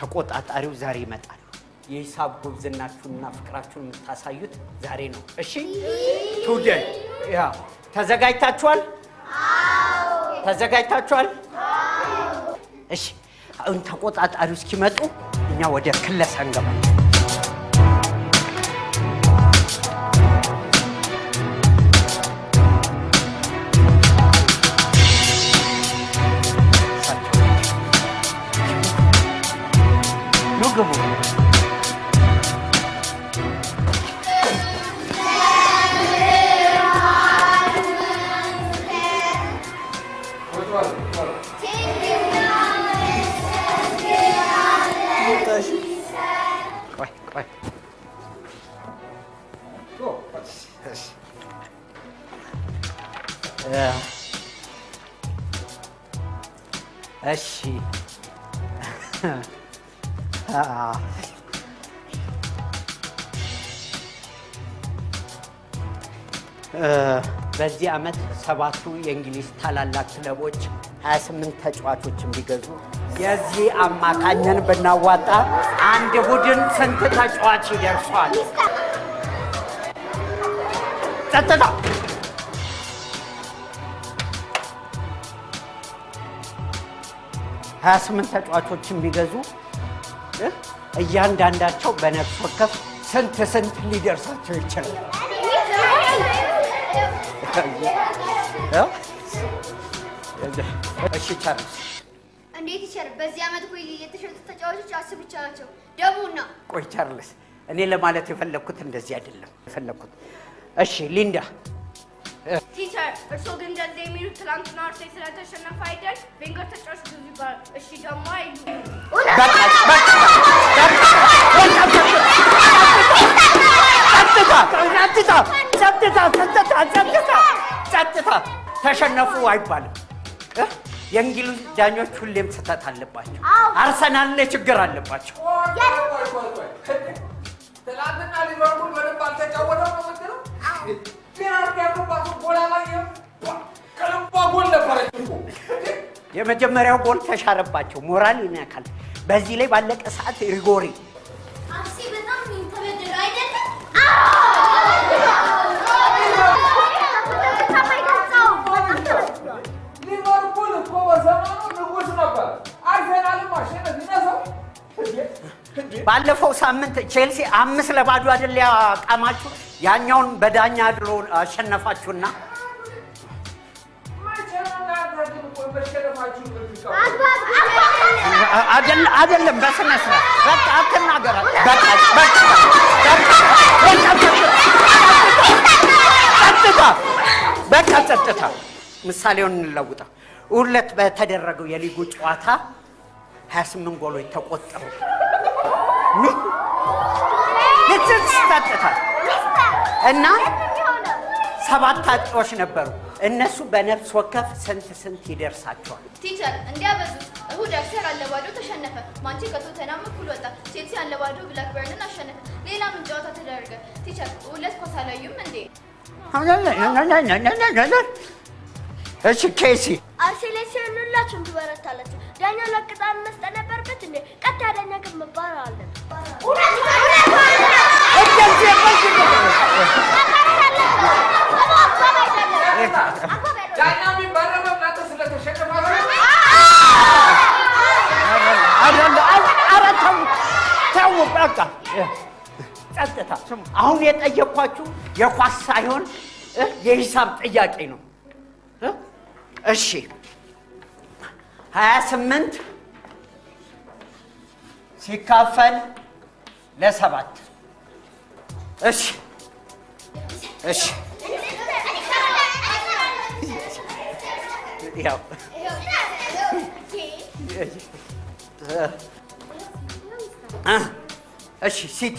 ተቆጣጣሪው ዛሬ ይመጣሉ። የሂሳብ ጉብዝናችሁንና ፍቅራችሁን የምታሳዩት ዛሬ ነው። እሺ ቱደይ ያ ተዘጋጅታችኋል? ተዘጋጅታችኋል? እሺ አሁን ተቆጣጣሪው እስኪመጡ እኛ ወደ ክለሳ እንገባለን። ኑ ግቡ። ቆይ ቆይ እ እሺ አ እ በዚህ ዓመት ሰባቱ የእንግሊዝ ታላላቅ ክለቦች 28 ተጫዋቾችን ቢገዙ የዚህ አማካኝን ብናዋጣ አንድ ቡድን ስንት ተጫዋች ይደርሷል? ጸጥታ! ሀያ ስምንት ተጫዋቾችን ቢገዙ እ እያንዳንዳቸው በነፍስ ወከፍ ስንት ስንት ሊደርሳቸው ይችላል? እሺ ቻርልስ እንዴት ይቻላል? በዚህ ዓመት እኮ የተሸጡ ተጫዋቾች አስር ብቻ ናቸው። ደቡና ቆይ ቻርልስ፣ እኔ ለማለት የፈለግኩት እንደዚህ አይደለም የፈለግኩት። እሺ ሊንዳ፣ ቲቸር እርስዎ ግን እንደዚህ የሚሉት ትላንትና አርሴ ስለተሸነፈ አይደል? ቬንገር ተጫዋች ብዙ ይባላል። እሺ ደግሞ አይሉ በቃ በቃ ጸጥታ! ጸጥታ! ጸጥታ! ጸጥታ! ጸጥታ! ተሸነፉ አይባልም። እ? የእንግሊዝ ዳኞች ሁሌም ስህተት አለባቸው። አርሰናል ላይ ችግር አለባቸው። ትናንትና ሊቨርፑል በደንብ አልተጫወተም ነው የምትለው? ፔናልቲ ያገባቱ ጎል አላየህም? ከልቧ ጎል ነበረች እኮ። የመጀመሪያው ጎል ተሻረባቸው፣ ሞራል ይነካል። በዚህ ላይ ባለቀ ሰዓት ሪጎሪ አርሴ በጣም ተበደሉ አይደለም? ሊቨርፑል እኮ በዘመኑ ንጉሥ ነበር። አርሰናልም ማሸነፍ ይነሳው። ባለፈው ሳምንት ቼልሲ አምስት ለባዶ አይደል ያቃማችሁ? ያኛውን በዳኛ አድሎ አሸነፋችሁና መቼ ነው እናንተ ግን ቆይ መሸነፋችሁን የምትቀበሉት? አይደለም አይደለም፣ በስነ ስርዓት በቃ አትናገራት። በቃ በቃ ጸጥታ፣ በቃ ጸጥታ። ምሳሌውን እንለውጠው። ሁለት በተደረገው የሊጉ ጨዋታ 28 ጎሎች ተቆጠሩ። ምን ልትስ ጸጥታ እና ሰባት አጥቂዎች ነበሩ። እነሱ በነፍስ ወከፍ ስንት ስንት ይደርሳቸዋል? ቲቸር እንዲያበዙት እሁድ አርሰናል አለባዶ ተሸነፈ። ማንቼ ከቶተናም እኩል ወጣ። ቼልሲ አለባዶ ብላክበርንን አሸነፈ። ሌላ ምን ጨዋታ ተደረገ? ቲቸር ሁለት ኳስ አላዩም እንዴ? እሺ ኬሲ አርሴ ላይ ሲሆን ሁላችሁም ትበረታላችሁ። ዳኛው ለቅጣት መስጠት ነበረበት እንዴ? ቀጥ ዳኛ ግን መባረር አለበት። ዳኛ የሚባረረው እናንተ ስለተሸነፋችሁ ኧረ ተው ተው፣ በቃ ጸጥታ። አሁን የጠየኳችሁ የኳስ ሳይሆን እ የሂሳብ ጥያቄ ነው። እ? እሺ ሀያ ስምንት ሲካፈል ለሰባት እሺ እሺ ያው እ እሺ ሲቲ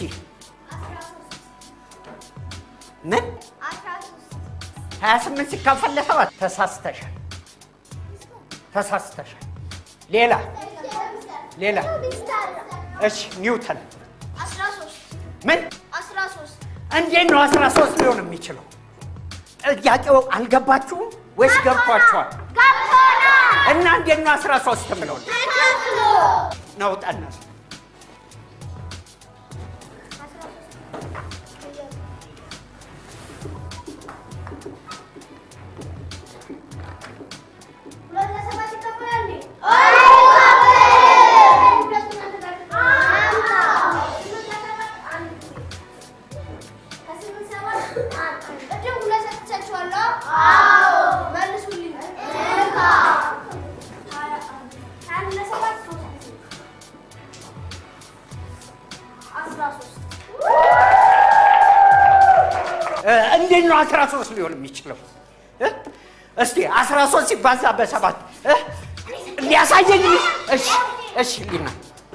ምን ሀያ ስምንት ሲካፈል ለሰባት ተሳስተሻል፣ ተሳስተሻል። ሌላ ሌላ እሺ ኒውተን አስራ ሶስት ምን አስራ ሶስት እንዴት ነው አስራ ሶስት ሊሆን የሚችለው? ጥያቄው አልገባችሁም ወይስ ገብቷችኋል? ገብቶናል። እና እንዴት ነው አስራ ሶስት ምለው ተከፍሎ ነው ጠነሱ አስራ ሶስት እ፣ እንዴት ነው አስራ ሶስት ሊሆን የሚችለው እ? እስቲ አስራ ሶስት ሲባዛ በሰባት እ? ሊያሳየኝ እሺ እሺ ሊና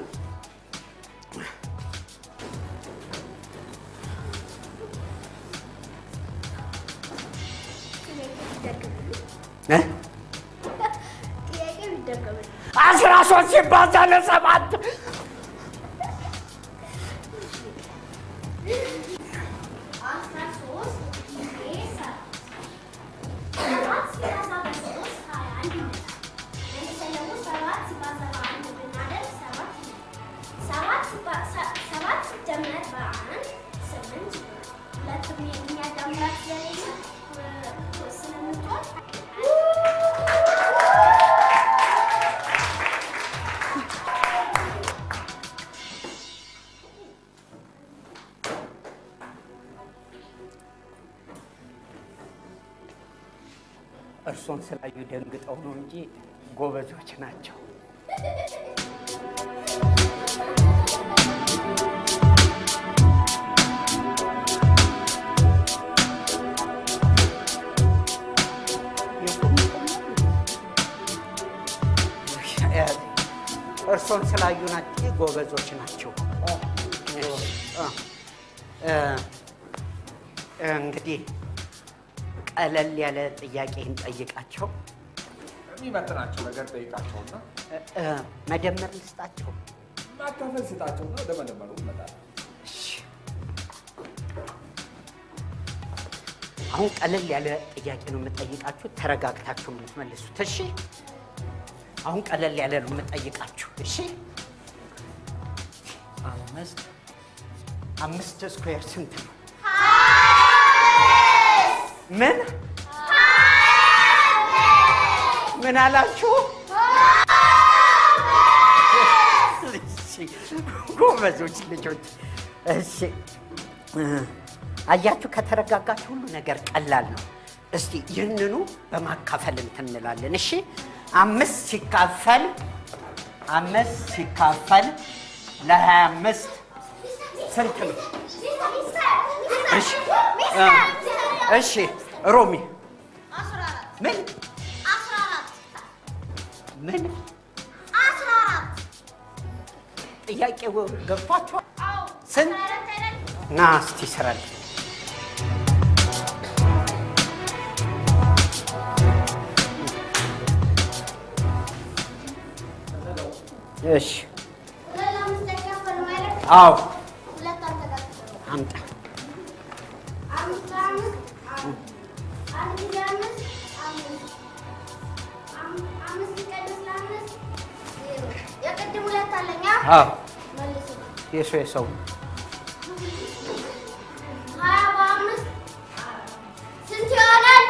እ? ጥያቄ ይደገምልኝ። አስራ ሶስት ሲባዛ ለሰባት አስራ ሶስት ጊዜ ሰባት ሰባት ሲባዛ በሶስት ሀያ አንድ ይመጣል። መልሰን ደግሞ ሰባት ሲባዛ በአንድ ብናደርግ ሰባት ይመጣል። ሰባት ሲባ- ሰ- ሰባት ሲደመር በአንድ ስምንት ይሆናል። ሁለቱም የሚያዳምራት ስለሌለ እ፣ ስለምትሆን እርሶን ስላዩ ደንግጠው ነው እንጂ ጎበዞች ናቸው። እርሶን ስላዩ ናቸው ጎበዞች ናቸው። እ፣ እንግዲህ ቀለል ያለ ጥያቄ እንጠይቃቸው። የሚመጥናቸው ነገር ጠይቃቸውና እ፣ እ፣ መደመር ልስጣቸው። ማካፈል ስጣቸውና ወደ መደመሩ ይመጣል። እሺ። አሁን ቀለል ያለ ጥያቄ ነው የምጠይቃችሁ። ተረጋግታችሁ ነው የምትመልሱት። እሺ። አሁን ቀለል ያለ ነው የምጠይቃችሁ። እሺ። አምስት አምስት ስኩዌር ስንት ነው? ምን ምን አላችሁ? እሺ፣ ጎበዞች ልጆች። እሺ እ፣ አያችሁ፣ ከተረጋጋችሁ ሁሉ ነገር ቀላል ነው። እስቲ ይህንኑ በማካፈል እንትን እንላለን። እሺ አምስት ሲካፈል አምስት ሲካፈል ለሀያ አምስት ስንት ነው? እሺ እ፣ እሺ ሮሚ አስራ አራት ምን አስራ አራት ምን አስራ አራት ጥያቄው ገብቷችኋል? አዎ ስንት? አስራ አራት አይደል? ና እስቲ ስራል እሺ ሁለት ለአምስት አይካፈልም አይደል? አዎ ሁለት አልተካፈለም። አምጣ አምስት አምስት አንድ ጊዜ አምስት አምስት አም- አምስት ሲቀንስ ለአምስት ዜሮ። የቅድም ሁለት አለኛ አዎ መልስ የሰው የሰው ሀያ በአምስት ስንት ይሆናል?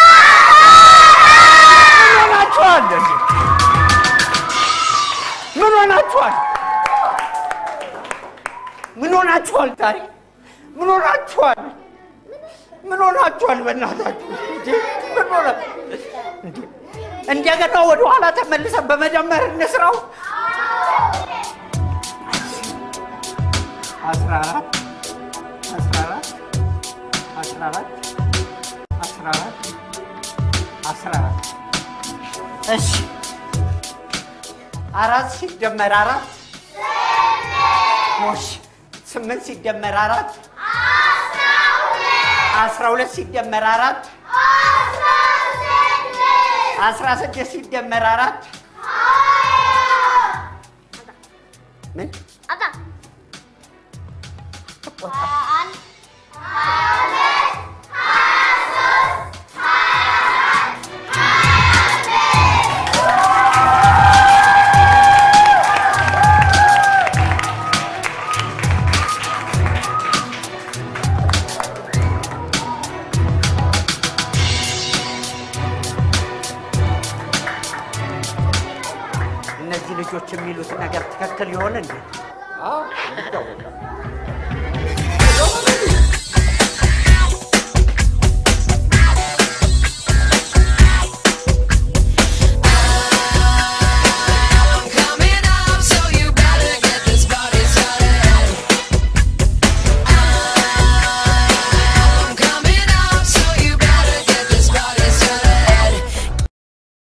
ምን ሆናችኋል? ምን ሆናችኋል? ምን ሆናችኋል? ዛሬ ምን ሆናችኋል? ምን ሆናችኋል? በእናታችሁ እንዴ! ምን ሆነ? እንዴ! እንደገና ወደ ኋላ ተመልሰን በመደመር እንስራው። አስራ አራት አስራ አራት አስራ አራት አስራ አራት አስራ አራት እሺ አራት ሲደመር አራት ሞሽ ስምንት ሲደመር አራት አስራ ሁለት ሲደመር አራት አስራ ስድስት ሲደመር አራት ምን አጣ አንድ እነዚህ ልጆች የሚሉት ነገር ትክክል ይሆን እንዴ? አዎ ይታወቃል።